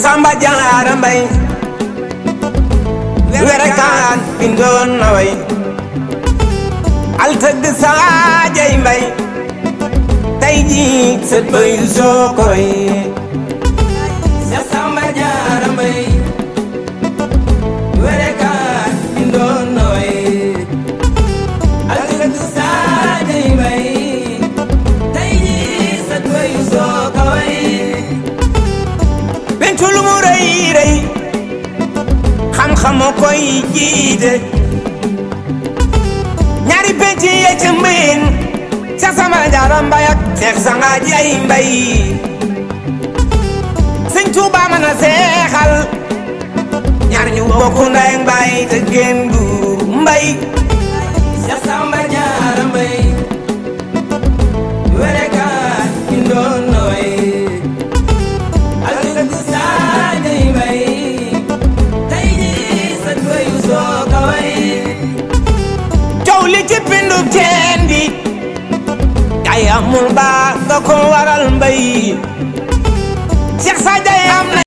Samba Jaara Mbay werekaan bindoon na way al tëgg saajay mbay tey jii sët bay soo koy Seex Samba Jaara Mbay werekaan bindoon na way al tëgg saajay mbay tey jii sët bay soo ko way pencu lu mu rëy rëy xam-xamu koy jiite ñaari penc yee ci mbin Seex Samba Jaara Mbay ak Seex Sanga Jay Mbay Sëñ Tuuba mën a seexal ñaar ñu bokk ndey ak baay te génn du mbay Seex Samba Jaara Mbay werekaan bindoon na way al tëgg saajay mbay tey jii sët bay soo ko way coow li ci pindu teen bi kay amul baa nga ko waral mbay Seex Sadio am na